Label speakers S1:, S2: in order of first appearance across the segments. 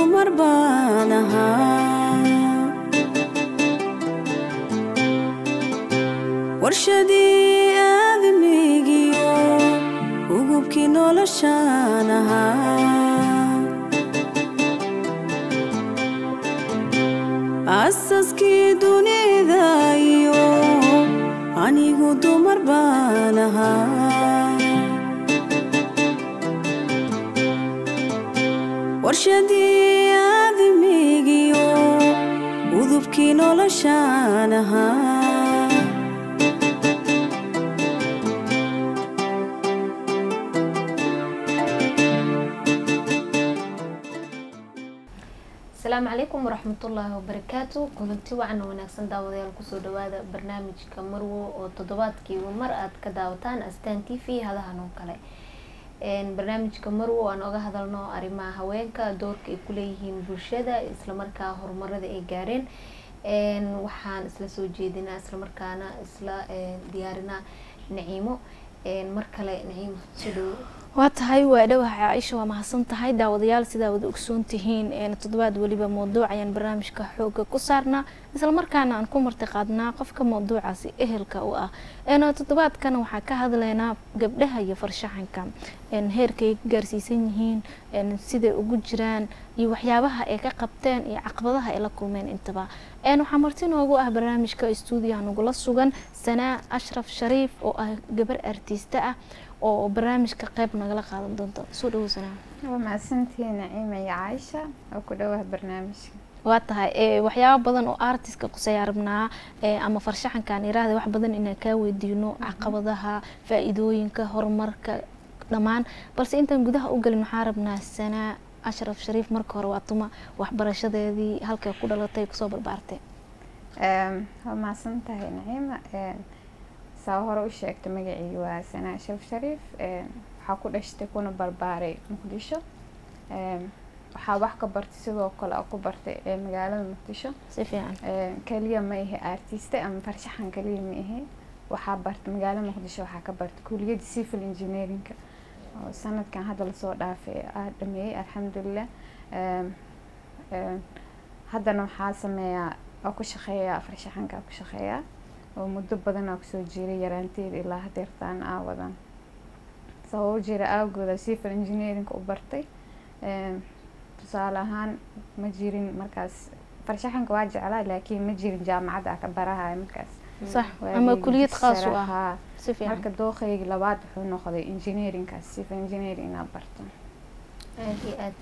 S1: dumar baan ahaa warshadii aadamigiyo ugubkii noloshaan ahaa asaskii dunida iyo anigu dumar baan ahaa warshadii aadamigiyo udubkii noloshaan ahaa
S2: asalaamu calaykum waraxmatullaahi wabarakaatu kulanti wacan oo wanaagsan daawadayaal kusoo dhawaada barnaamijka marwo oo toddobaadkiiba mar aad ka daawataan astaan t v hadahan oo kale barnaamijka marwo aan oga hadalno arrimaha haweenka doorka ay kuleeyihiin bulshada islamarkaa horumarada ay gaareen waxaan isla soo jeedinaa islamarkaana isla diyaarinaa naciimo mar kale naciimo soo dhawo
S3: waa tahay waa dhawaha caaisha waa mahadsan tahay daawadayaal sidaa wada ogsoon tihiin toddobaad weliba mawduuc ayaan barnaamijka xooga ku saarnaa islamarkaana aan ku marti qaadnaa qofka mawduucaasi ehelka u ah toddobaadkan waxaa ka hadlaynaa gabdhaha iyo farshaxanka heerkay gaarsiisan yihiin siday ugu jiraan iyo waxyaabaha ay ka qabteen iyo caqabadaha ay la kulmeen intaba waxaa marti noogu ah barnaamijka stuudiyaha nagula sugan sanaa ashraf shariif oo ah gabar artiista ah oo barnaamijka qeyb nagala qaadan doonto soo dhawo sanaa
S4: waa mahadsantihiin naciima iyo caaisha oo ku dhawaha barnaamijka
S3: waa tahay waxyaaba badan oo artiska quseeyaa rabnaa ama farshaxankaan iraahda wax badan inaan kaa weydiino caqabadaha faa-iidooyinka horumarka dhammaan balse intaan gudaha u galin waxaa rabnaa sanaa ashraf shariif marka hore waa tuma waxbarashadeedii halkay ku dhalatay kusoo barbaartay
S4: waa mahadsan tahay naciima saa hore u sheegta magacii waa sanaa ashraf shariif waxaa ku dhashtay kuna barbaaray muqdisho waxaa wax ka bartay sidoo kale ku bartay magaalada muqdisho
S3: si fiican
S4: kaliya ma ahe artiste ama farshaxan kaliya ma ahe waxaa bartay magaalada muqdisho waxaa ka bartay kuliyadda civil engineeringa oo sanadkan hadda lasoo dhaafay aa dhameeyey alxamdulilah haddana waxaa sameeyaa oo ku shaqeeyaa farshaxanka ku shaqeeyaa oo muddo badan aa kusoo jiray yaraanteeda ilaa hadeertaan aa wadan sababo jira aawgooda civil engineering u bartay tusaale ahaan ma jirin markaas farshaxanka waa jeclaa laakiin ma jirin jaamacadda aa ka barahaya markaas
S3: sax ama kuliyad khaas u ah si fiican
S4: marka dooqeyga labaad wuxuu noqday engineeringkaas civil engineering inaa barto
S2: aad iyo aad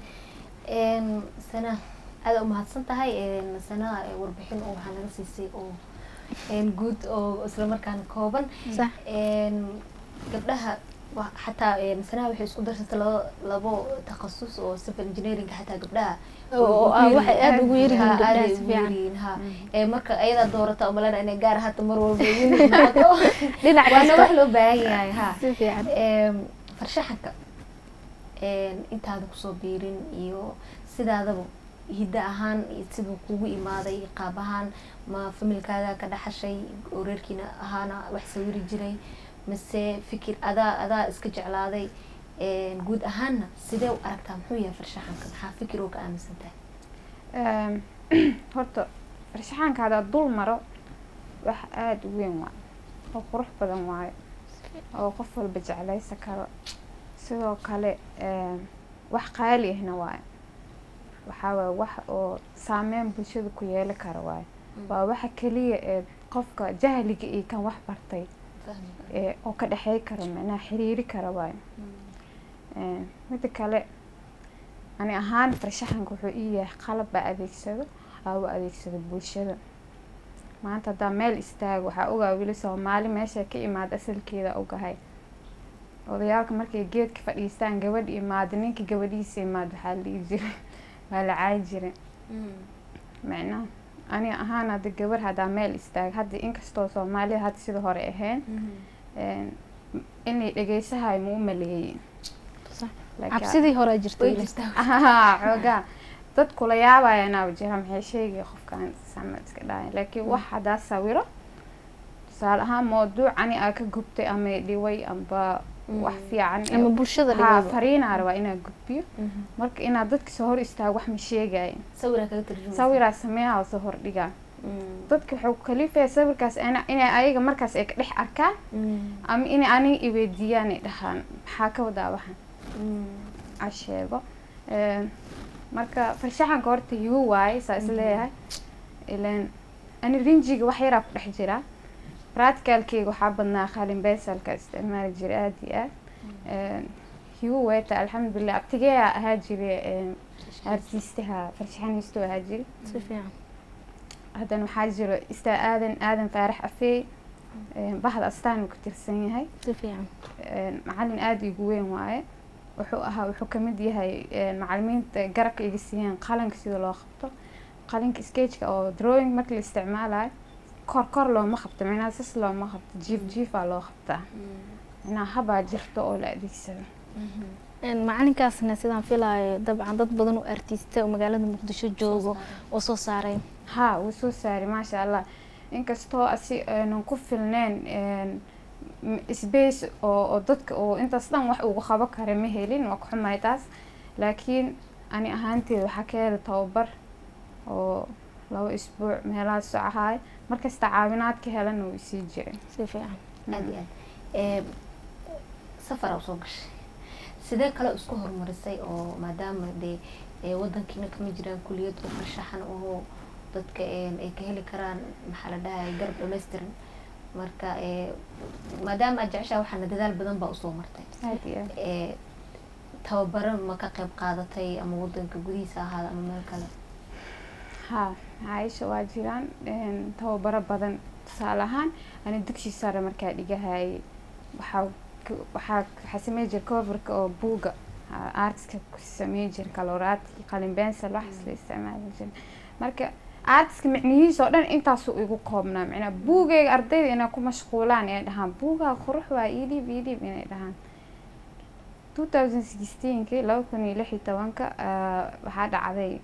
S2: sana aada umahadsan tahay sanada warbixin oo waxaa naga siisay oo guud oo islamarkaana kooban
S3: sax
S2: gabdhaha xataa sanaha waxay isku darsatay labo labo takhasus oo civil engineeringa xataa gabdhaha
S3: waxay aada ugu
S2: ha
S3: yaryihiin
S2: aaday
S3: gabdhaha si
S2: ugu
S3: fiican
S2: yaryihiin ha marka ayadaa doorata umalena inay gaar hata mar walba unit noqoto
S3: dhinac
S2: waana wax
S3: kasta
S2: loo baahan yahay ha
S3: si fiican
S2: farshaxanka intaada kusoo biirin iyo sidaadaba hiddo ahaan iyo siduu kugu imaaday qaab ahaan ma familkaaga ka dhaxashay oo reerkiina ahaana wax sawiri jiray mase fikir adaa adaa iska jeclaaday guud ahaanna sidee u aragtaa muxuu yahay farshaxanka maxaa fikir oo ka aaminsan tahay
S4: horta farshaxanka haddaa dul maro wax aada u weyn waayo oo qurux badan waayo oo qof walba jeclaysa karo sidoo kale wax qaali ahna waayo waxaa waaye wax oo saameyn bulshada ku yeeli kara waayo waa waxa keliya ee qofka jahliga iyo kan wax bartay ee oo ka dhexey kara macnaha xiriiri kara waayo mida kale ani ahaan farshaxanka wuxuu ii yahay qalab baa adeegsado aa u adeegsado bulshada maanta haddaa meel istaago waxaa ogaa weli soomaali meesha ka imaada asalkeeda ogahay odayaalka markay geedka fadhiistaan gabadh imaada ninka gabadhiisa imaada waxaa la dhihi jiray waa la caayi jiray macnaha ani ahaan hadda gabar haddaa meel istaaga hadda inkastoo soomaalida hadda sida hore ahayn inay dhegeysahayo ma u maleeyey
S3: Sax.
S4: Laakiin-
S3: cabsidii hore jirtay
S2: way jirtaa
S4: Ahaa, xoogaa dad kula yaabaya inaa jira maxay sheegaya qofkan sama iska dhaaya laakiin wax haddaa sawiro tusaale ahaan mawduuc ani aa ka gubtay ama dhiway amba wax fiican
S3: ama bulshada
S4: haa
S3: dhigaba
S4: fariinaa rabaa inaa gudbiyo marka inaad dadka soo hor istaago wax ma sheegayo
S2: sawiraa kaga tarjuma
S4: sawiraa sameeyaa oo soo hordhigaa dadka wuxuu kalifaya sawirkaas ina- inay ayaga markaas ay ka dhex arkaan ama inay aniga iweydiiyaan ay dhahaan maxaa ka wadaa waxan a sheego Een, marka farshaxanka horta hiwo waaye saa is leeyahay ilan ani rinjiga wax yaraa ku dhex jira practicalkeyga waxaa badnaa qalin beesalka isticmaali jira aada iyo aad Een, hiwo weeta alxamdulilah abtigeeyaa ahaa jire een, artiistaha farshaxaniistu ahaa jire
S3: si fiican
S4: haddana waxaa jiro istaa aadan aadan faarax afeey Een, bahda astaan uu ka tirsan yahay
S3: si fiican
S4: Een, macalin aada igu weyn waaye wuxuu ahaa wuxuu kamid yahay een, macalimiinta garabka iga siiyeen qalinka sida loo qabto qalinka skageka oo drawing marka la isticmaalayo kor kor looma qabto micnaha sas looma qabto jiif jiifaa loo qabtaa micnaha habaa jirto oo la adeegsado
S3: Een, macalinkaasna sidaan filaayo dabcan dad badan oo artiista oo magaalada muqdisho joogo oo soo saaray
S4: haa wuu soo saaray maasha allah inkastoo asi aanan ku filneen een, m- space oo oo dadka oo intaas dhan wax ugu qaban kara ma helin waa ku xumahay taas laakiin ani ahaanteeda waxaa ka heli tababar oo laba isbuuc meelahaas soo ahaay markasta caawinaad ka helana wuu isii jiray
S3: si fiican
S2: aad iyo aad Ee, safar aa usoo gashay sidee kale isku horumarisay oo maadaama dee ee, wadankiina kama jiraan kuliyad oo farshaxan oo dadka een, ay ka heli karaan maxaa la dhahay garab dhammaystiran marka ee, maadaama aad jeceshaa waxaana dadaal badan baa usoo martay
S4: aad iyo aad
S2: ee, tababaro ma ka qayb qaadatay ama wadanka gudihiisa ahaada ama meel kale
S4: haa caaisha waa jiraan een, tababaro badan tusaale ahaan ani dugsi sare markaa dhigahayay waxaa k- waxaa waxaa samey jira coverka oo buuga artiska ku samey jira kaloraadki qalin bensel waxaas la isticmaali jira marka artiska micnihiisa oo dhan intaasuu igu koobnaa micnaa buugayga ardayda inay ku mashquulaan inay dhahaan buugaa qurux waa iidhiib iidhiib inay dhahaan 2016 laba kun iyo lix iyo tobanka ah, waxaa dhacday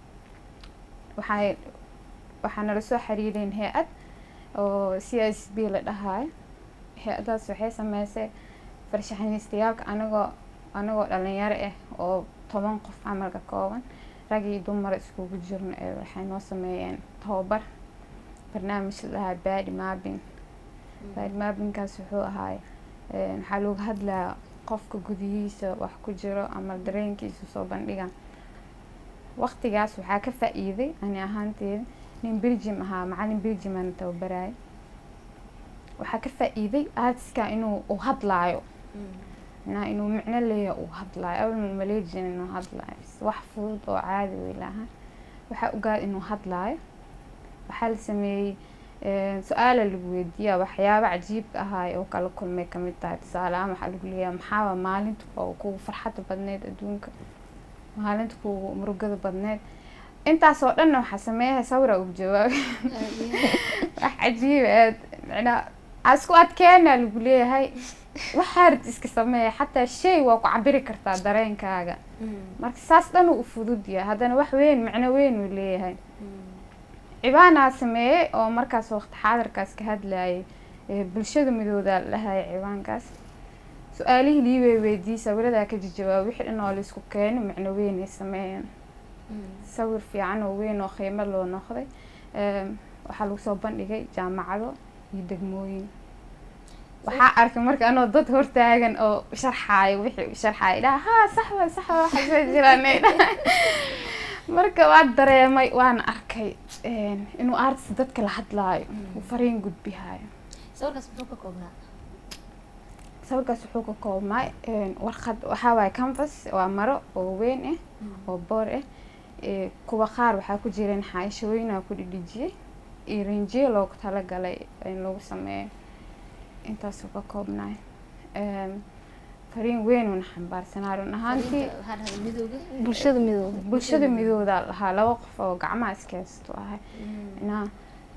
S4: waxay waxaa nala soo xiriireen hay-ad oo c s b la dhahayo hay-adaas waxay sameysay farshaxaniistayaalka anagoo anagoo dhalinyaro ah oo toban qof camal ka kooban rag iyo dumar iskugu jirno ee waxay noo sameeyeen tababar barnaamij la dhahaa badi mapping badi mappingkaas wuxuu ahaay een, waxaa looga hadlaa qofka gudihiisa wax ku jiro ama dareenkiisa soo bandhiga waqtigaas waxaa ka faa-iiday ani ahaanteeda nin belgium ahaa macalin belgium aan tababaraya waxaa ka faa-iiday artiska inuu uu hadlaayo macnaha inuu micno leeyahay uu hadlaayo awal ma maleejin inuu hadlaayo bas wax fudud oo caadi wey lahaa waxaa ogaada inuu hadlaayo waxaa la sameeyey een, su-aala lagu weydiiyaa waxyaaba cajiibka ahaay oo kala kulmay kamid tahay tusaale ahaan waxaa lagu leeyahay maxaaba maalinta oo kugu farxadda badneyd adduunka maalinta kugu murugada badneyd intaasoo dhanna waxaa sameeyahay sawira ugu jawaabay wax cajiib aad macnaa aa isku adkeena lagu leeyahay waxaa rid iska sameeya xataa shay waa ku cabiri kartaa dareenkaaga marka saas dhan uu u fudud yahay haddana wax weyn macno weyn uu leeyahay cibaanaa sameeyey oo markaas waqti xaadirkaas ka hadlayay ee bulshada midooda la dhahaya cibaankaas su-aalihii lii wey weydiiyey sawiradaa ka jawaab wixii dhan oo laisku keeno macno weyn ay sameeyeen sawir fiican oo weyn oo qiimo loo noqday Een, waxaa lagu soo bandhigay jaamacado iyo degmooyin waxaa arkay marka anoo dad hortaagan oo sharxaayo wixii u sharxaayo dhaha haa sax wa sax wa waxa soo jiraan ay dhahay. marka waa dareemay waana arkay een, inuu artist dadka la hadlaayo uu fariin gudbihaayo
S2: sawirkaas muxuu ka koobnaa
S4: sawirkaas wuxuu ka koobnaa een, warqad waxaa waaye canvas waa maro oo weyn ah oo boor ah ee, kuwa qaar waxaa ku jireen xaashooyinaa ku dhidhijiyey iyo rinjiyo loogu talagalay in lagu sameeyo intaasuu ka koobnaay Een, fariin weyn uuna xambaarsanaa run ahaantii
S2: Fariinta waxaa dhahdaa midowga
S3: bulshada midooda
S4: bulshada midooda lahaa laba qof oo gacmaha iskaysto ahay minaa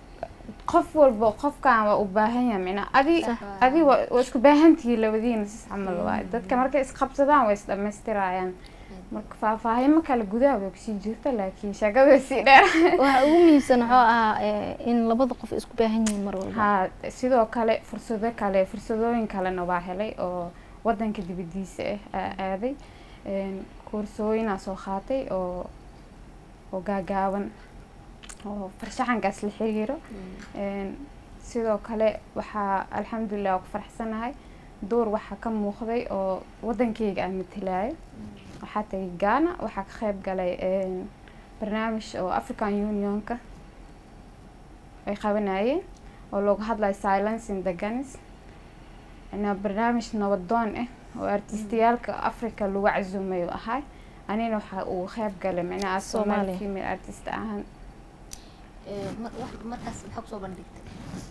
S4: qof walba qofkan waa u baahan yahay minaa adi
S2: Sax.
S4: adi waa waa isku baahantihiin labadiina sis camal waaye dadka markay isqabsadaan way isdhamaystirayaan marka faahfaahimo kale gudaha way kusii jirta laakiin sheekada way sii dheer
S3: waxa ugu muhiimsan wuxuu ahaa eh, in labada qof isku baahan yihiin mar walba
S4: haa sidoo kale fursado kale fursadooyin kalena waa helay oo wadanka dibadiisa ah aa aaday Een, koorsooyinaa soo qaatay oo oo gaagaaban oo farshaxankaas la xiriiro Een, sidoo kale waxaa alxamdulilah ku faraxsanahay door waxaa ka muuqday oo wadankeyga aan matalaayo waxaa tagay ghana waxaa ka qayb galay een, barnaamij oo african unionka ay qabanayeen oo looga hadlayo silence in the guns ina barnaamij nabadoon ah oo artistayaalka africa lagu casuumay oo ahay anina waxaa uu qayb galay micnaha
S3: Soomaaliya.
S4: Somali female artist ahaan
S2: markaas maxaa kusoo bandhigtay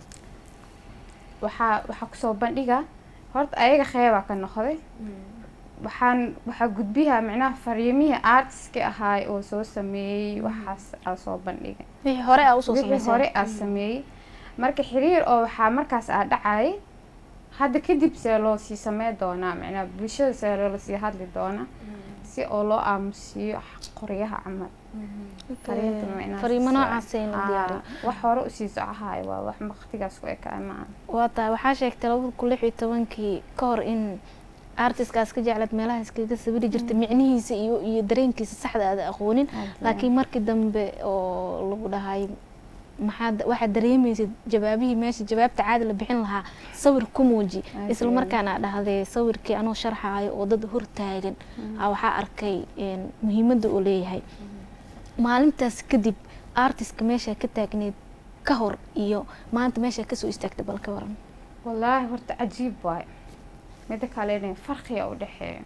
S4: waxaa waxaa kusoo bandhiga horta ayaga qeybaa ka noqday waxaan waxaa gudbiyaa micnaha fariimihii artiska ahaay oo soo sameeyey waxaas aa soo bandhigay
S3: wixii hore aa usoo
S4: wixii
S3: samaysay
S4: hore aa sameeyey marka xiriir oo waxaa markaas aa dhacayay hadda kadib see loo sii samey doonaa micnaha bulshada see loola sii hadli doonaa si oo loo aamusiiyo qoryaha camal fariinta micnaha
S3: fariimo
S4: soo-
S3: noocaasay la
S4: Aa,
S3: diyaariyo
S4: wax hore usii socohaay waa wax waqtigaas ku ekaa ma aha
S3: waa tahay waxaa sheegtay labada kun lix iyo tobankii ka hor in artiskaas ka jeclaad meelaha iskaga sawiri jirtay micnihiisa iyo iyo dareenkiisa saxda aada aqoonin laakiin markii dambe oo lagu dhahay maxaad waxaad dareemaysid jawaabihii meesha jawaabta caadi la bixin lahaa sawir ku muuji
S4: Aad
S3: isla
S4: iyo
S3: markaana aa dhahday sawirkii anoo sharxaayo oo dad hortaagan aa waxaa arkay een, muhiimadda uu leeyahay maalintaas kadib artistka meesha ka taagneed ka hor iyo maanta meesha kasoo istaagtay bal ka waran
S4: wallaahi horta cajiib waay mida kalena farqiga u dhexeeya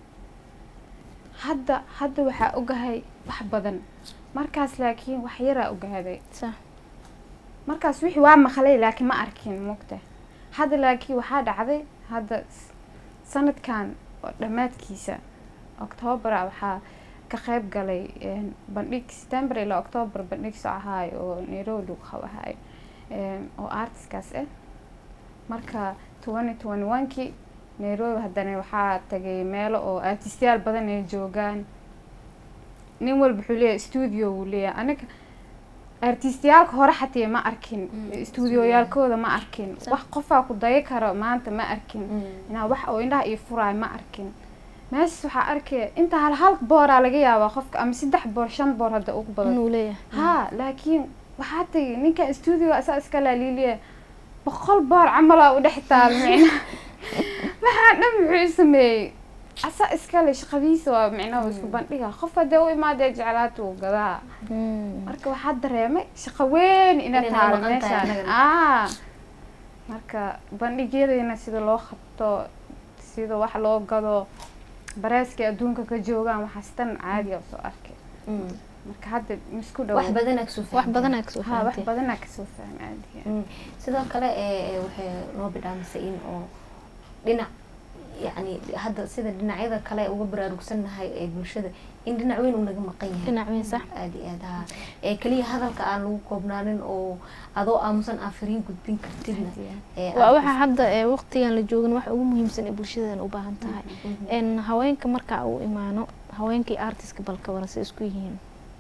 S4: hadda hadda waxaa ogahay wax badan markaas laakiin wax yaraa ogaaday
S3: sax
S4: markaas wixii waa maqlay laakiin ma arkin mugta hadda laakiin waxaa dhacday hadda s- sanadkan oo dhammaadkiisa octoobera waxaa ka qayb galay een, bandhig september ilaa october bandhig soo ahaay oo nairobi lagu qabahayo een, oo artiskaas ah marka twenty twenty one kii nairobi haddana waxaa tagay meelo oo artistayaal badan ay joogaan nin walba wuxuu leeyahay studio wuu leeyahay aniga artistayaalka hore xatee ma arkin
S2: Mm,
S4: studioyaalkooda ma arkin
S3: Sax.
S4: wax qofaa ku daya karo maanta ma arkin inaa wax oo indhaha iyo furaay ma arkin meeshas waxaa arkaya inta hal hal booraa laga yaabaa qofka ama saddex boor shan boor hadda ugu badan
S3: inuu leeyahay
S4: haa laakiin waxaa tagay ninka studio asaa iska laaliiliya boqol boor camalaa u dhex taal micnaha waxaa dhan muxuu sameeyey asaa iskale shaqadiisa waa micnaha isku bandhiga qof hadee u imaadee jeclaata uu gadaa
S3: Mm.
S4: marka waxaa dareemay shaqo weyn ina
S2: Inay
S4: taalo
S2: maqan tahay
S4: meeshaan
S2: anagana.
S4: aa marka bandhigyadayna sida loo qabto sida wax loo gado bareeskay adduunka ka joogaan waxaas tan caadi oo soo arkay marka hadda misku dhow
S2: wax badanaa kasoo
S3: wax
S2: fahantay.
S3: badanaa kasoo
S4: ha wax
S3: fahamtay
S4: badanaa kasoo fahmay caadiga
S2: Mm. sidoo kale ee, ee, waxay noo bidhaamisay in oo dhinac yacni hadda sida dhinacyada kale uga baraarugsannahay ee bulshada in dhinac weyn uu naga maqan yahay
S3: dhinac weyn sax
S2: aada iyo aad haa ee keliya hadalka aan lagu koobnaanin oo adoo aamusan aan fariin gudbin kartidna ee
S3: waa
S2: aad
S3: waxa hadda ee waqtigan la joogin waxa ugu muhiimsan ee bulshadan u baahan tahay
S2: Mhm.
S3: n haweenka marka uu imaano haweenkii artiska balka waran say isku yihiin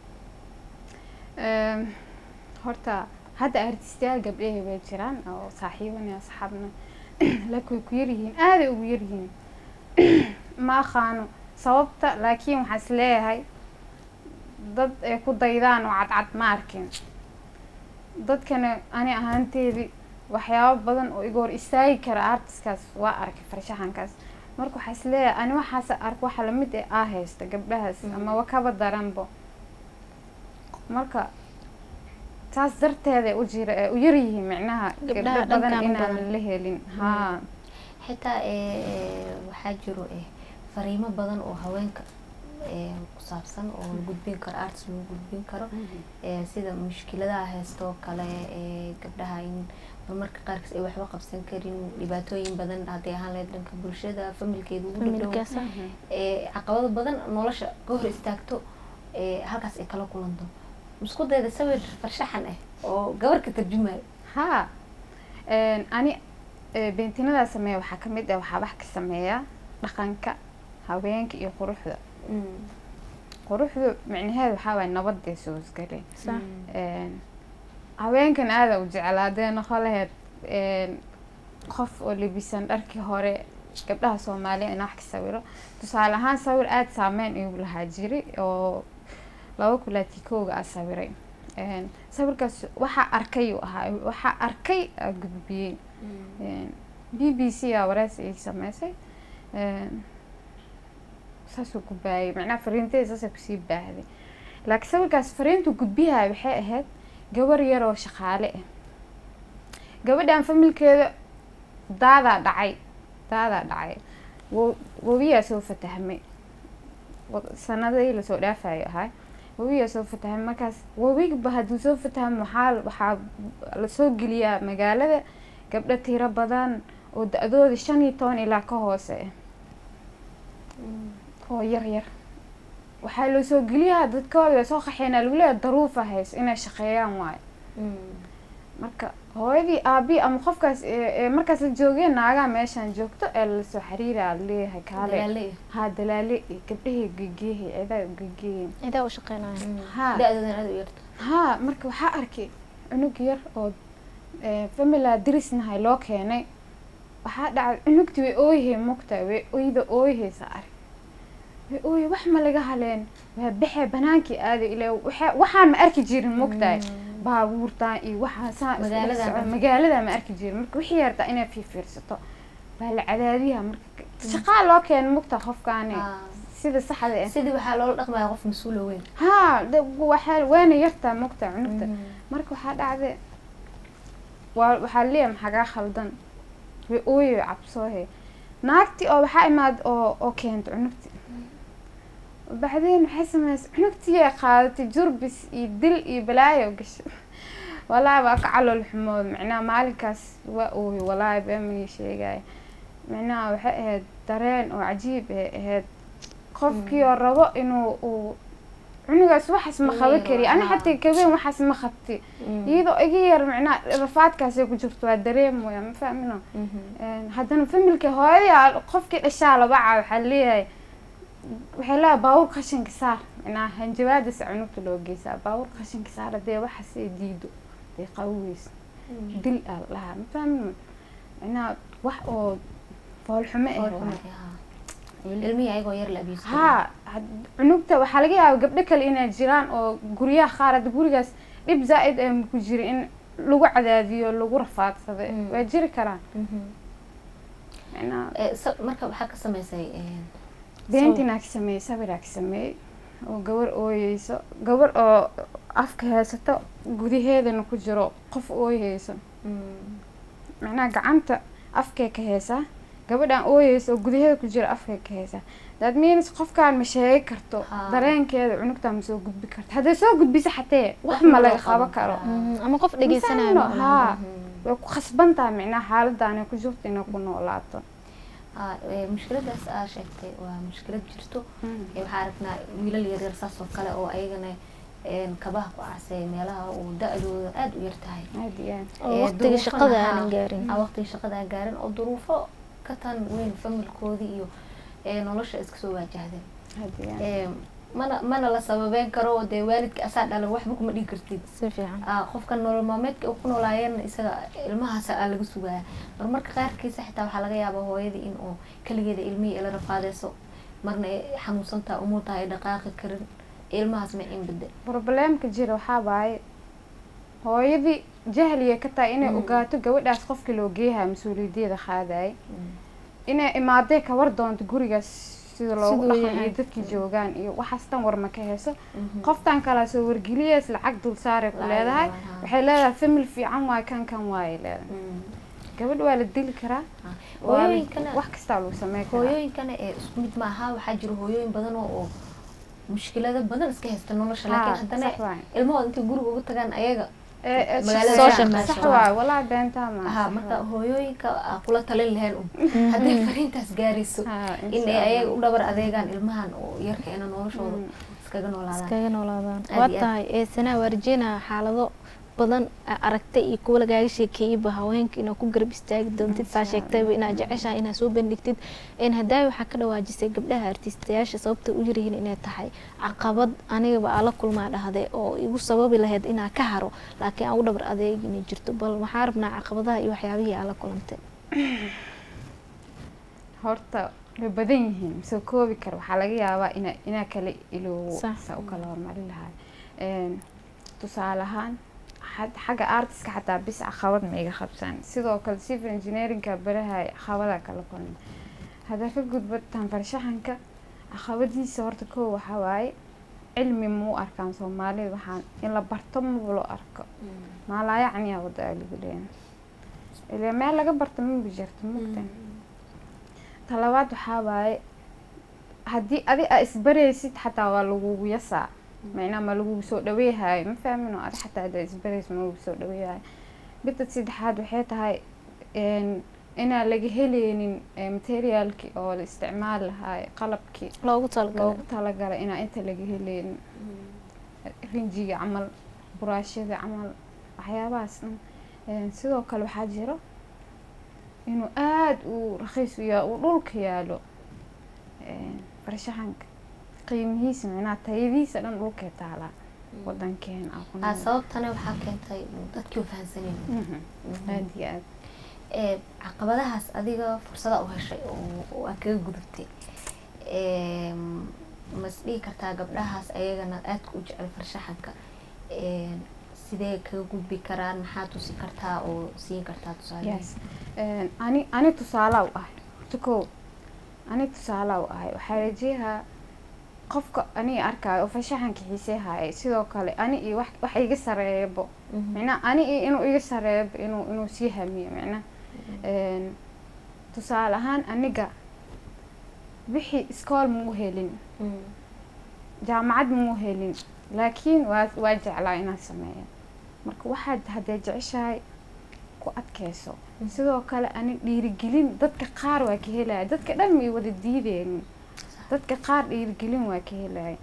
S4: Ehm, horta hadda artistayaal gabdhahay way jiraan oo saaxiibana asxaabna laakiin way ku yaryihiin aaday ugu yaryihiin ma aqaano sababta laakiin waxaa is leeyahay dad ay ku daydaan oo cadcad ma arkin dadkana ani ahaanteedii waxyaabo badan oo iga hor istaagi kara artiskaas waa arkay farshaxankaas marka waxaa is leeyahay ani waxaas ark waxa lamid eh aa haysta gabdhahaas
S2: Mhm.
S4: ama wakaba daranbo marka taas darteeda u jira ee u yaryihiin micnaha
S3: Gabdhaha
S4: gabdho badan
S3: dhankan u
S4: inaan
S3: badan.
S4: la helin haa
S2: xitaa ee, ee, waxaa jiro ee, fariimo badan oo haweenka ee, ku saabsan oo la gudbin karo arts lagu gudbin karo ee, sida mushkiladaha haysta oo kale ee, gabdhaha in marmarka qaarkiis ay waxba qabsan karin dhibaatooyin badan hadday ahaan lahayd dhanka bulshada familkeeda ugu dhadhow
S3: familkaas
S2: ee, caqabado badan nolosha ka hor istaagto ee, halkaas ay kala kulanto isku dayda sawir farshaxan ah oo gabar ka tarjumayo
S4: haa Een, ani ee, beentinadaa sameeya waxaa ka mid ah waxaa wax ka sameeya dhaqanka haweenka iyo quruxda quruxdu micnaheedu waxaa waaya nabadday soo isgaleen
S3: sax
S4: Een, haweenkan aada u jeclaa hadday noqon lahayd een, qof oo lebisan dharkii hore gabdhaha soomaaliya in wax ka sawiro tusaale ahaan sawir aada saameyn igu lahaa jiri oo laba kulaati kooga aa sawiray Een, sawirkaas waxaa arkay uu ahaa waxaa arkay aa gudbiyey Een, b b c aa wareysi ii sameysay Een, saasuu ku baayay macnaha fariinteeda saasay kusii baahday laakiin sawirkaas fariintu gudbiyaha waxay ahayd gabar yar oo shaqaale ah gabadhan familkeeda daadaa dhacay daadaa dhacay wo- wobiyaa soo fatahmay wa- sanadihii lasoo dhaafayo ahaa wobiyaa soo fatahmay markaas wobigba hadduu soo fatahmo waxaa waxaa lasoo geliyaa magaalada gabdho tiro badan oo da-dooda shan iyo toban ilaa ka hoose ah oo yar yar waxaa loo soo geliyaa dadkooda soo qaxeynaa lagu leeyahay daruufa hays inay shaqeeyaan waayo marka hooyadii aabii ama qofkaas ee ee markaas la joogeen naagaa meeshaan joogto ee lasoo xiriiraa leeyahay kaale
S2: dalaale
S4: haa dalaale iyo gabdhahii gegeehay cidaa gegeeyen
S3: cidaa u shaqeynaya
S4: haa
S2: da-doodan aad u yarta
S4: haa marka waxaa arkay cunug yar oo ee, famila dirisnahay loo keenay waxaa dhacday cunugti way ooyhay mugtahay way oyda ooyhaysa arag way ooyay wax ma laga haleen waa baxee banaankii aaday ilaa waxa- waxaan ma arki jirin mugtahay baabuurtaan iyo waxaa saa isdhex
S2: Magaaladan
S4: socon.
S2: ma-
S4: magaalada ma arki jirin marka wixii yartaa inay fiirfiirsato baa la cadaadiyaa marka shaqaa loo keena mugtaha qofkaani sida saxda ah
S2: sidii waxaa loola dhaqmaya qof mas-uula weyn
S4: haa de- waxaa waana yartaa mugtaha cunugta marka waxaa dhacday waa waxaa leeyahay maxagaa khaldan way ooye way cabsoohe naagti oo waxaa imaad oo oo keenta cunugti bacdeen waxay sameysay cunugtiyaa qaadatay jurbis iyo dil iyo balaayo gashay walaahi waa ka calool xumood macnaha maalinkaas waa ooye walaahi beemanii sheegaya macnaha waxay ahayd dareen oo cajiib ay ahayd qofkii oo rabo inuu uu cunugaas waxaas ma qaba
S2: Inuu
S4: kari ani
S2: haa.
S4: xataa kabeen waxaas ma qabti iyadoo iga yar macnaha rafaadkaasay ku jirto waa dareem waya ma fahmino Een, haddana familka hooyadii aa- qofkii dhashaa laba caa waxaa leeyahay waxay leedahay baawur qashinka saar macnaha hanjabaadis cunugta loo geysaa baawur qashinka saar hadee waxaas ay diido day qawoweysa dil aa la dhahaa ma fahmino macnaha wax oo foolxumo ah waay.
S2: ilmihii ayagoo yar la abiiso
S4: haa had- cunugta waxaa laga yaaba gabdho kale inay jiraan oo guryaha qaar hadda gurigaas dhib zaa-id ee ku jira in lagu cadaadiyo lagu rafaadsado
S2: Mm.
S4: waa jiri karaan macnaha
S2: marka waxaa ka sameysay
S4: beentinaa ka sameeyey sawiraa ka sameeyey oo gabar ooyeyso gabar oo afka haysato gudaheedana ku jiro qof ooyeyso macnaha gacanta afkay ka haysaa gabadhan ooyeysa oo gudaheeda ku jiro afkay ka haysaa that means qofkaan ma sheegi karto
S2: Haa.
S4: dareenkeeda cunugtaan ma soo gudbi karto hadday soo gudbiso xatee wax ma laga qaban karo
S3: ama qof dhegeysanaya
S4: Misaano,
S3: ma ola.
S4: haa way ku khasban tahay macnaha xaaladaan ay ku jirto inay ku noolaato
S2: mushkiladaas aa sheegtay waa mushkilad jirto ee waxaa aragnaa wiilal yaryar saas oo kale oo ayagana een, kabaha ku arsay meelaha uu da-dooda aada u yar tahay
S4: aad iyo aad
S3: oo
S2: Ee,
S3: waqtiga
S2: duruufana
S3: shaqada
S2: haa,
S3: aanan gaarin
S2: aa waqtiga shaqada aan gaarin oo duruufo ka tan weyn familkoodii iyo ee, nolosha iska soo waajahdeen
S4: aad iyo aad
S2: Ee, mana mana la sababeyn karo oo dee waalidka asaa dhala waxba kuma dhigi kartid
S3: si fiican
S2: Ah, qofka nolol maalmeedka uu ku noolaayeen isaga ilmahaas aa laga sugaya marmarka qaarkiisa xitaa waxaa laga yaabaa hooyadii in uu keligeeda ilmihii ila rafaadeyso marna ay xanuunsantaha umuurtaha ay dhaqaaqi karin ilmahaas ma in bede
S4: probleemka jira waxaa waaye hooyadii jahliga ka tahay inay
S2: Mm.
S4: ogaato gabadhaas qofkii loo geeyaha mas-uuliyadeeda qaadayay inay imaaday ka war doonto gurigaas sida loogu
S3: Siduu
S4: dhaqan
S3: yahay.
S4: iyo dadkii joogaan iyo waxaas tan war ma ka hayso qoftan kalaa soo wargeliyees lacag dul saaray ku
S2: Lacag
S4: leedahay
S2: waa, haa.
S4: waxay leedahay famil fiican waaye kan kan waaye leedahay gabadh waa la dili karaa waa la-
S2: hooyooyinkana
S4: wax kastaa lagu sameyn karaa
S2: hooyooyinkana ee isku mid maaha waxaa jira hooyooyin badan oo oo mushkilado badan iska haysta nolosha
S4: Haa,
S2: laakiin haddana
S4: sax waaye.
S2: ilmahooda intay guriga uga tagaan ayaga
S4: Ee, ee,
S2: magaalada
S4: shaqeeyaan.
S3: social
S4: sax
S3: media.
S4: waaye walaa beentaa ma
S2: ha marka hooyooyinka aa kula talin lahayn un hadday fariintaas gaarayso in ay ayaga u dhabar adeegaan ilmahan oo yarka ina noloshooda iskaga noolaadaan
S3: iskaga noolaadaan
S2: Aad
S3: waa
S2: iyo aad.
S3: tahay ee sanaa waa rajeynaya xaalado badan aa aragtay iyo kuwa lagaaga sheekeeyeyba haweenka inaad ku garab istaagi doontid saa sheegtayba inaad jeceshahay inaad soo bandhigtid een hadaawi waxaa ka dhawaajisay gabdhaha artiistayaasha sababta u yaryihiin inay tahay caqabad anigaba aa la kulmaa dhahday oo igu sababi lahayd inaa ka haro laakiin aan u dhabar adeeg inay jirto bal waxaa rabnaa caqabadaha iyo waxyaabihii aa la kulantay
S4: horta way badan yihiin masoo koobi kara waxaa laga yaabaa ina inaa kala iloobo
S3: Sax.
S4: saa u kala hormarin lahay Een, tusaale ahaan xad- xagga artiska xataa bis caqabad ma iga qabsan sidoo kale civil engineeringa barahay caqabada kala kulma haddaa ka gudbataan farshaxanka caqabadiisa horta koo waxaa waaye cilmi ma u arkaan soomaalida waxaan in la barto maba loo arko maalaayacniya wada aa lagu leeyahay ilaa meel laga barto maba jirto mugta talabaad waxaa waaye haddii adi aa isbaraysid xataa waa lagugu yasaa macnaa ma lagugu soo dhaweehayo ma fahmin oo adi xataa haddaa isbaraysid ma lagugu soo dhaweehayo midda saddexaad waxay tahay een, inaan laga heleynin ee, materiaalkii oo la isticmaali lahaay qalabkii
S3: loogu talagalay
S4: loogu talagalay inaa inta laga heleynin rinjiga camal buraashada camal waxyaabahaas dhan Een, sidoo kale waxaa jiro inuu aada u rakiis u yaa uu dhulka yaalo Een, farshaxanka qiimihiisa macnaha tayadiisa dhan dhulkay taalaa wadankeena aan ku
S2: aa
S4: nool
S2: sababtana waxaa keentay dadkii u fahansaneen
S4: Mhm. aada iyo aada
S2: ee caqabadahaas adiga fursada u heshay oo oo aad kaga gudubtay Ee, ma is dhihi kartaa gabdhahaas ayagana aadka u jecel farshaxanka Ee, sidee kaga gudbi karaan maxaa tusi kartaa oo siin kartaa tusaale
S4: yes Een, ani ani tusaalaa u ahay horta kow ani tusaalaa u ahay waxaa rajeehaa qofka aniga arkaayo oo farshaxanka xiiseehaya sidoo kale ani iyo wax wax iga sareeyabo micnaa ani iyo inuu iga sareebo inuu inuu sii hamiyo micnaa Een, tusaale ahaan aniga wixii iskool mau helin jaamacad mau helin laakiin waa waa jeclaa inaan sameeyo marka waxaad haddee jeceshahay ku adkeyso sidoo kale ani dhiirigelin dadka qaar waa ka helaya dadka dhan may wada diideynin dadka qaar dhiirigelin waa ka helaya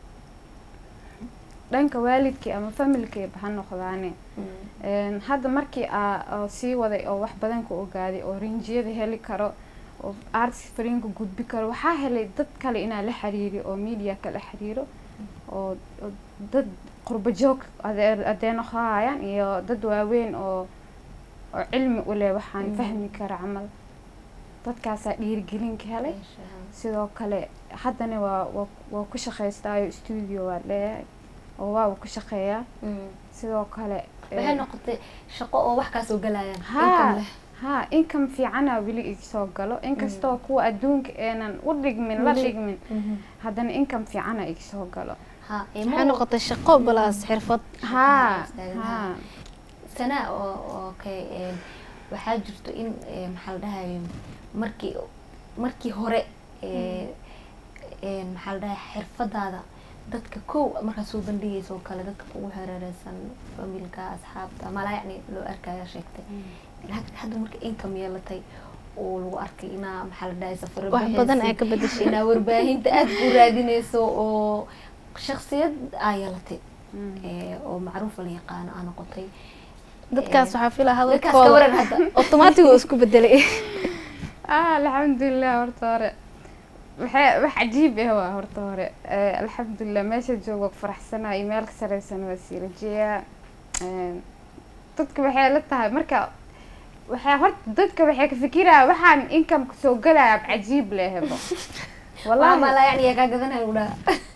S4: dhanka waalidkii ama familkiiba ha noqdaane Een, hadda markii aa oo sii waday oo wax badan ka ogaaday oo rinjiyada heli karo oo arts fariinka gudbi karo waxaa helay dad kale inaa la xiriiri oo media kala xiriiro oo oo dad qurba joog adee adeenoqahayaan iyo dad waaweyn oo oo cilmi u leh waxaan
S2: Mm.
S4: fahmi kara camal dadkaasaa dhiirigelin ka helay sidoo kale haddana waa waa waa ku shaqaystaayo studio waa leeyahay oo waa uu ku shaqeeyaa sidoo kale
S2: waxay
S4: eh,
S2: noqotay shaqo oo wax kaasoo galayaan
S4: haa
S2: income leh.
S4: haa income fiicana weli igsoo galo inkastoo kuwa adduunka eenan u dhigmin la
S3: Weli.
S4: dhigmin haddana income fiicana igsoo galo
S2: haa ee
S3: waxay
S2: mar-
S3: noqotay shaqo balaas xirfad
S4: haa
S2: istaagan.
S4: haa
S2: sana oo oo kay een, waxaa jirto in ee, maxaa la dhahaye markii markii hore ee, een, maxaa la dhahaye xirfadaada dadka kow markaad soo bandhigaysa oo kale dadka kugu hareereysan familka asxaabta malaa yacni loo arkaya sheegtay laakiin hadda marka income yeelatay oo lagu arkay inaa maxaa la dhahaye safaro
S3: wax badan ay
S2: bixaysid,
S3: ka bedeshay
S2: inaa warbaahinta aada ku raadinayso oo shaksiyad aa yeelatay
S4: Mm.
S2: ee, oo macruuf la yaqaano aa noqotay
S3: dadkaas waxaa filaa
S2: dadkaas ka waran
S3: hadalkooda
S2: hadda
S3: automatic oo isku bedelay
S4: ah alxamdulilah horta hore waxay wax cajiib ah waa horta hore Eh, alxamdulilah meesha joogo faraxsanaa iyo meel ka sareysan waa sii rajeeyaa Een, dadka waxay la tahay marka waxay horta dadka waxay ka fikiraya waxaan income soo galaya cajiib lehebo
S2: والله
S4: wallahi
S2: ما لا يعني يا قاعدنا ولا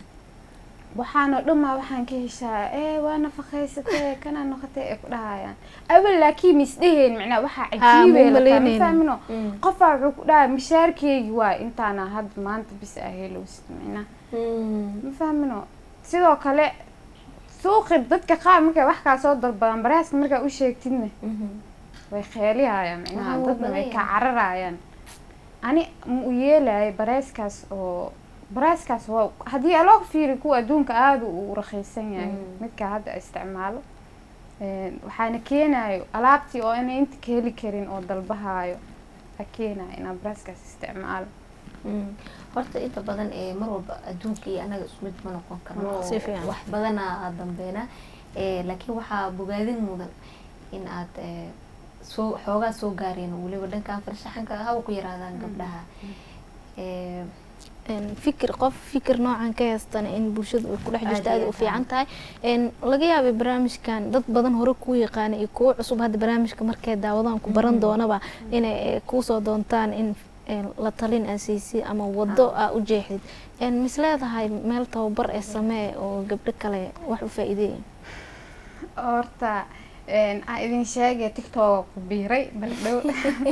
S4: waxaana dhamaa waxaan ka heshaa ee waa nafaqaysatee kana noqotay ay ku dhahayaan awal laakiin misdheheen macnaa waxaa
S3: Haa,
S4: cajiibay
S3: ma
S4: la tahay, ma
S3: malaynaynin.
S4: fahmino qofaa wuxuu ku dhahay mishaarkeygii waa intaana hadda maanta bis ah helowsid macnaa ma fahmino sidoo kale suuqi dadka qaar markay wax kaa soo dalbadaan baraaska markaa u sheegtidna way kheelihayaan macnaha
S2: Waa
S4: dadna way
S2: badan
S4: ka cararayaan ani ma u yeelaya baraaskaas oo baraaskaas waa haddii aloo fiiri kuwa adduunka aada u raqiisan yahay
S2: Mm.
S4: midka hadda isticmaalo Een, waxaana keenayo alaabtii oo inay inta ka heli karin oo dalbahayo a keenayo inaa baraaskaas isticmaalo
S2: horta inta badan ee mar walba adduunka iyo anaga isku mid ma noqon karno oo
S3: Si fiican.
S2: wax badana aad dambeena ee laakiin waxaa bogaadin mudan in aad ee, soo xoogaa soo gaareen oo weliba dhankan farshaxanka haba ku yaraadaan gabdhaha ee
S3: een, fikir qof fikir noocan ka haystana in bulshada ay ku dhex jirto
S2: Aad
S3: aad
S2: iyo
S3: u fiican
S2: aad.
S3: tahay een, laga yaabay barnaamijkan dad badan hore kuu yaqaana iyo kuwo cusub hadda barnaamijka markay daawadaan ku baran doonaba inay eh, kuusoo doontaan in een, la talin aa siisay ama wado aa u jeexdid een, mis leedahay meel tababar ee samee oo gabdho kale wax u faa-iideeya
S4: horta een, aan idin sheegay tiktoka ku biiray mar dhow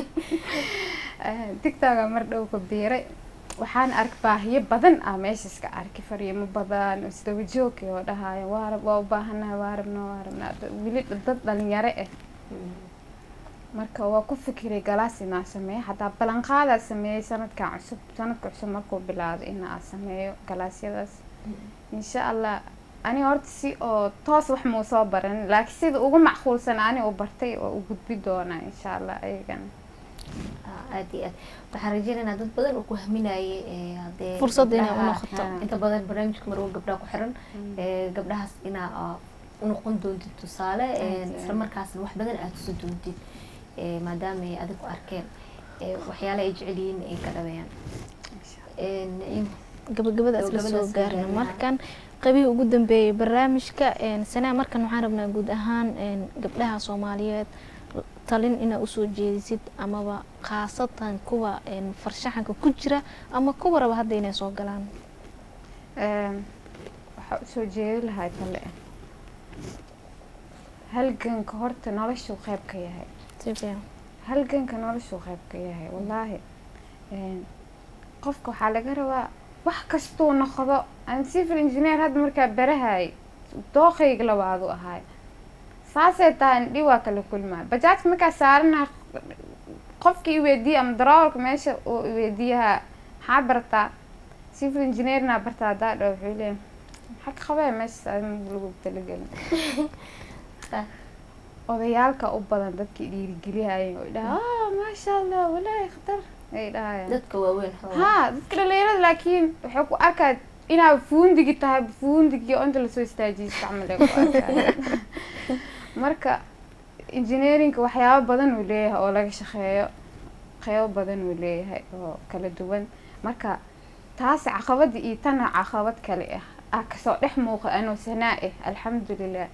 S4: tiktoka mar dhow ku biiray waxaan ark baahiyo badan ah meeshaas ka arkay fariimo badan oo isdaba joog oo dhahaayo waa rab waa u baahanahay waa rabnaa waa rabnaa dad- weli dad dhalinyaro ah marka waa ku fikiray galaas inaa sameeyo hataa ballanqaadaa sameeyey sanadkan cusub sanadka cusub markuu bilaado inaa sameeyo galaasyadaas insha allah ani horta si oo toos wax muu soo baran laakiin sida ugu macquulsan ani u bartay oo u gudbi doonaa insha allah ayagana
S2: Ah, aad iyo aad waxaan rajeynaynaa dad badan oo ku haminayay ee hadee
S3: Fursad inay u
S2: gabdhaha-
S3: noqoto.
S2: ah, inta badan barnaamijka marwo gabdhaha ku xiran ee gabdhahaas inaa ah, u noqon doontid tusaale ee
S4: Aad iyo
S2: isla markaasna wax badan aad tusi doontid ee maadaama ay adig ku arkeen ee waxyaala ay jecel yihiin ay ka dhaweeyaan Een, in-
S3: gabagabadaas la
S2: Gabagabadaas
S3: soo
S2: la
S3: gaarna
S2: gaarna.
S3: markan qaybihii ugu dambeeyay barnaamijka een, sanaa markan waxaan rabnaa guud ahaan een, gabdhaha soomaaliyeed talin inaa usoo jeedisid amaba khaasatan kuwa een, farshaxanka ku jira ama kuwa raba hadda inay soo galaan
S4: Een, waxaa usoo jeedi lahaa tale halganka horta noloshuu qayb ka yahay
S3: si fiican
S4: halganka noloshuu qayb ka yahay wallaahi Een, qofka waxaa laga rabaa wax kastuu noqdo aan civil engineer hadda markaa barahay dooqayga labaadu ahaay saasay tahay indhi waa kala kulmaa bajaajka markaa saarana qofkii iweydiiya ama darawalka meesha uu iweydiiyaha maxaa bartaa civil engineernaa bartaa haddaa dha wuxuu leeyahay maxaa ka qabee meeshaas adiga lagu talagelin
S2: Ah.
S4: odayaalka u badan dadkii dhiirigeliyayeen oo dhaha ah maasha allah walaahi khatar ay dhahayaan
S2: dadka waaweyn xoogaa.
S4: haa dadka dhalinyarada laakiin waxay ku arkaa inaa fuundigi tahay fuundigi oo inta lasoo istaajiyay isticmaal ay ku arkaa marka engineerinka waxyaabo badan uu leeyahay oo laga shaqeeyo qeybo badan uu leeyahay oo kala duwan marka taas caqabada iyo tana caqabad kale ah ah kasoo dhex muuqa anoo sanaa ah alxamdulilah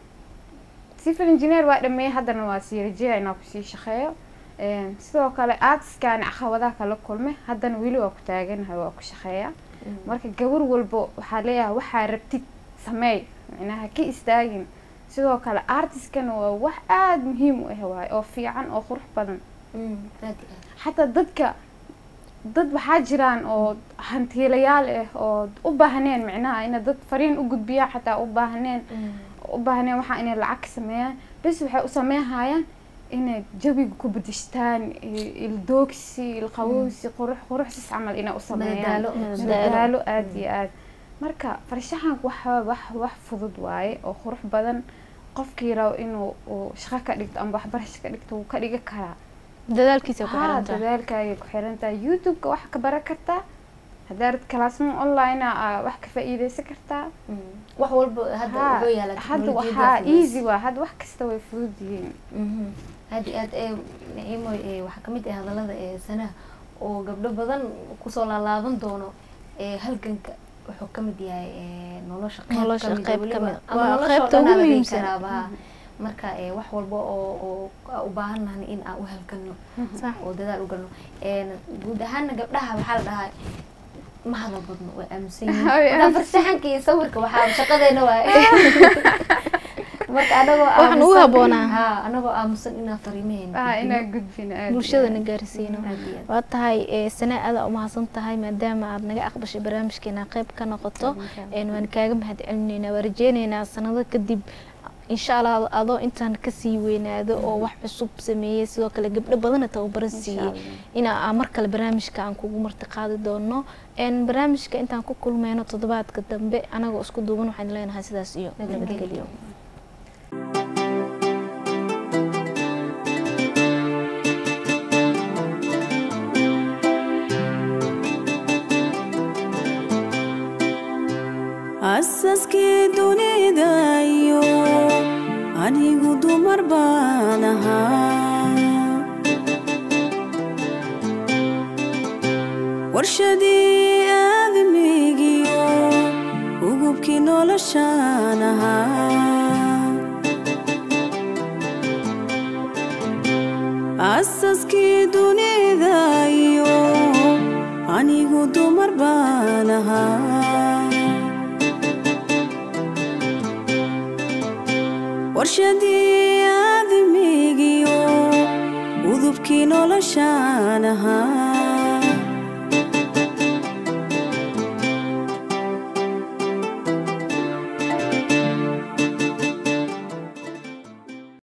S4: civil engineer waa dhameeyey haddana waa sii rajeeya inaa kusii shaqeeyo Een, sidoo kale artiskan caqabadaha kala kulmay haddana weli waa ku taaganahay waa ku shaqeeya
S2: Mm.
S4: marka gabar walbo waxaa leeyahay waxaa rabtid sameey micnaha ka istaagin sidoo kale artiskana waa wax aada muhiim u ah waaye oo fiican oo qurux badan
S2: Mm, aad iyo aad.
S4: xataa dadka dad waxaa jiraan oo hantiilayaal ah oo u baahneen micnaha ina dad fariin u gudbiyaan xataa u baahneen
S2: Mm.
S4: u baahneen waxaa inay lacag ka sameeyaan bes waxay u sameynhayaan inay jawiga ku bedeshtaan i- ildoogsi ilqawowsi qurux quruxsis camal inay u sameeyaan
S2: Madadaalo.
S4: madadaalo aada iyo aada marka farshaxanku waxa wax wax fudud waaye oo qurux badan qofkii rabo inuu uu shaqo ka dhigto ama waxbarasho ka dhigto wuu ka dhigi karaa
S3: dadaalkiisa ku
S4: haa
S3: xiran tahay
S4: dadaalkaagay ku xiran tahay youtube-ka wax ka baran kartaa haddaa rid classroom online ah wax ka faa'iideysan kartaa
S2: Mm. wax walba hadda
S4: Haa,
S2: wuxuu yaalaa
S4: hadda
S2: teknolojiyada
S4: waxaa
S2: fududays.
S4: easy waa hadda wax kasta way fudud yihiin
S2: Mhm. aad iyo aad ee naciimo ee waxaa kamid ah hadalada ee sanaha oo gabdho badan kusoo laalaaban doono ee halganka wuxuu kamid yahay ee nolosha qeyb
S3: Nolosha
S2: kamid ah
S3: qeyb
S2: weliba.
S3: kamid ah.
S2: ama
S3: Waa
S2: nolosha oo
S3: qeybta
S2: dhan
S3: ugu
S2: aa la dhihi
S3: muhiimsan.
S2: karaaba, haa. marka ee wax walba oo oo aa u baahan nahan in aan u halgano
S3: sax
S2: oo dadaal u galno Een, guud ahaana gabdhaha waxaa la dhahaa ma hadal badno way aaminsan yihiin
S4: Way
S2: Marka farsaxanka iyo sawirka waxaa shaqadeena waaye marka anagoo
S3: Waxaan ugu
S2: aaminsan-
S3: habboonaa.
S2: haa anagoo aamusan inaan fariimaheena
S4: ah
S2: gudbino.
S4: inaa gudbin aad iyo
S3: bulshadana
S4: aad.
S3: gaarsiino
S2: Aad iyo aad.
S3: waa tahay ee, sanaa aada umahadsan tahay maadaama aad naga aqbashay barnaamijkeena qayb ka noqoto een, waan kaaga mahad celinaynaa waa rajeyneynaa sanado kadib insha allah adoo intaan kasii weynaado oo wax cusub sameeyey sidoo kale gabdho badana tababaran
S4: Insha
S3: siiyey
S4: Allah.
S3: ina aa mar kale barnaamijka aan kugu marti qaadi doono een, barnaamijka intaan ku kulmeyno toddobaadka dambe anagoo isku duuban waxaan leenahay sidaas iyo
S2: Nabadgelyo.
S3: nabadgelyo
S1: asaskii dunida iyo anigu dumar baan ahaa warshadii aadamigiyo ugubkii noloshaan ahaa asaskii dunida iyo warshadii aadamigiyo udubkii noloshaan ahaa